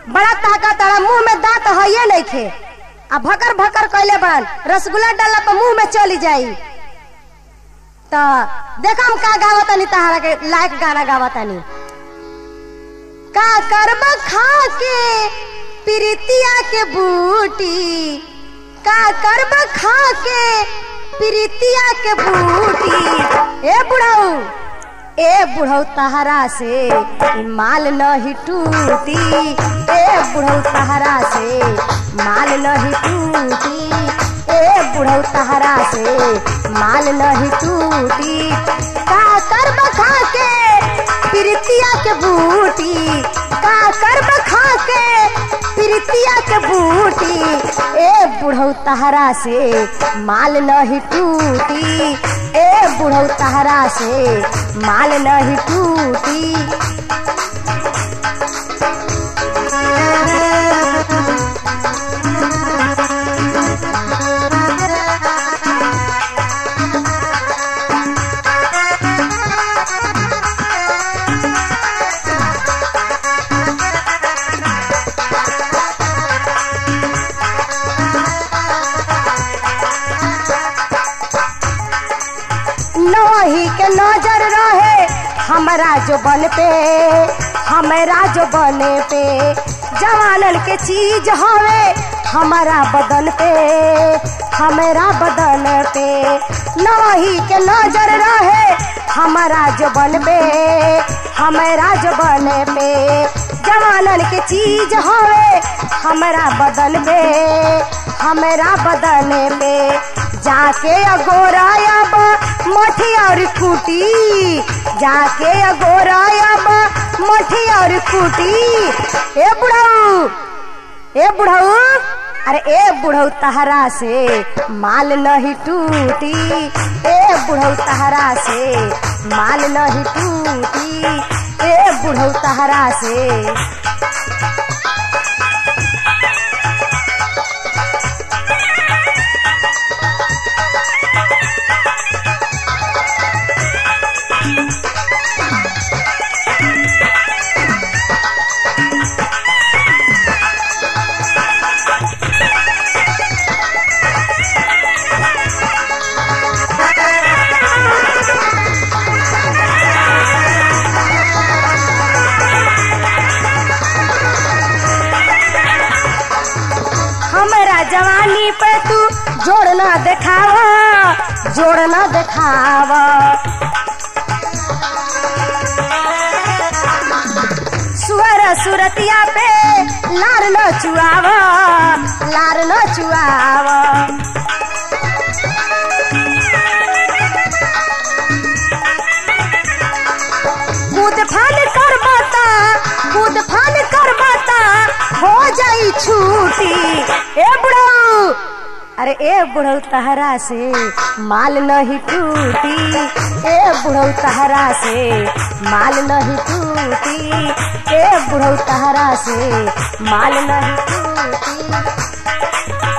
बड़ा ताकत तारा मुंह में दांत हइये नहीं खे आ भकर भकर कैले बड़न रसगुल्ला डाला पर मुंह में चली जाई तो देखा हम का गावतानी तहारा के लायक गाना गावतानी का करब खा के प्रीतिया के बूटी का करब खा के प्रीतिया के बूटी ए बुढ़ऊ ए बुढ़ऊ तहरा से ई माल नहीं टूटी ए बुढ़ऊ तहरा से माल नहीं टूटी ए बुढ़ऊ तहरा से माल नहीं टूटी का करब खा के प्रीतिया के बूटी का करब खा के प्रीतिया के बूटी ए बुढ़ऊ तहरा से माल नहीं टूटी ए बुढ़ऊ तहरा से माल नहीं टूटी नही के नजर रहे हमरा जो बन पे हमरा जो बने पे जवानन के चीज हवे हमारा बदन पे हमारा बदन पे नही के नजर रहे हमारा जो बन पे हमारा जो बने पे जवानन के चीज हवे हमारा बदन पे हमारा बदन पे जाके अगोरायब मठी और खूटी जाके अगोरायब मठी और खूटी ए बुढ़ऊ ए बुढ़ऊ अरे ए बुढ़ऊ तहरा से माल नहीं टूटी ए बुढ़ऊ तहरा से माल नहीं टूटी ए बुढ़ऊ तहरा से हमरा जवानी पे तू जोड़ना देखावा जोड़ना देखावा सुअर सुरतिया पे लार न चुआवा लार न चुआवा कूद फान कर बाता कूद फान कर बाता हो जाई छूटी ए बुढ़ऊ अरे ए बुढ़ऊ तहरा से माल नहीं टूटी ए बुढ़ऊ तहरा से माल नहीं टूटी ए बुढ़ऊ तहरा से माल नहीं टूटी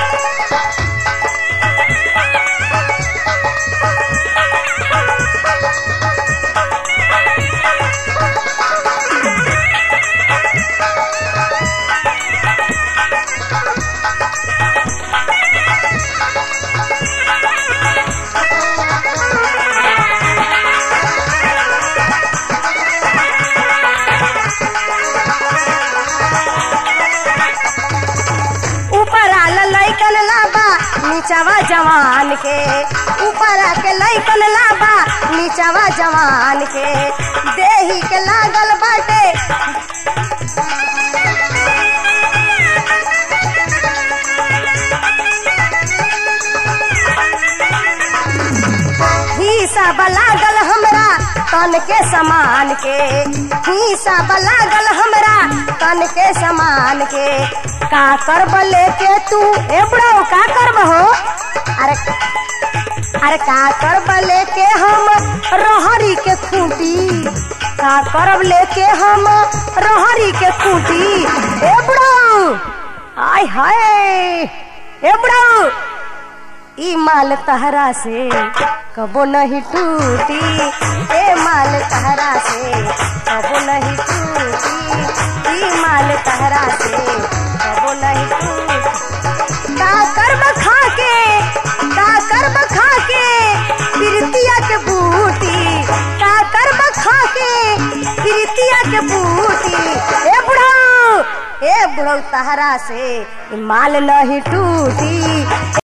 ऊपर आल लैकन लाबा नीचवा जवान के ऊपर आके लैकन लाबा नीचवा जवान के देही के लागल बाटे हिसाब लागल हमरा तन के समान के हिसाब लागल हमरा तन के समान के का करब लेके तू ए बुढ़ऊ का करब हो अरे अरे का करब लेके हम रहरी के खूंटी का करब लेके हम रहरी के खूंटी ए बुढ़ऊ आय हाय ए बुढ़ऊ ई माल तहरा से कबो नहीं टूटी ए माल तहरा से कबो नहीं टूटी ई माल तहरा से कबो नहीं टूटी का कर्म खा के का कर्म खा के प्रीतिया के बूटी का कर्म खा के प्रीतिया के बूटी ए बुढ़ऊ ए बुढ़ऊ तहरा से माल नहीं टूटी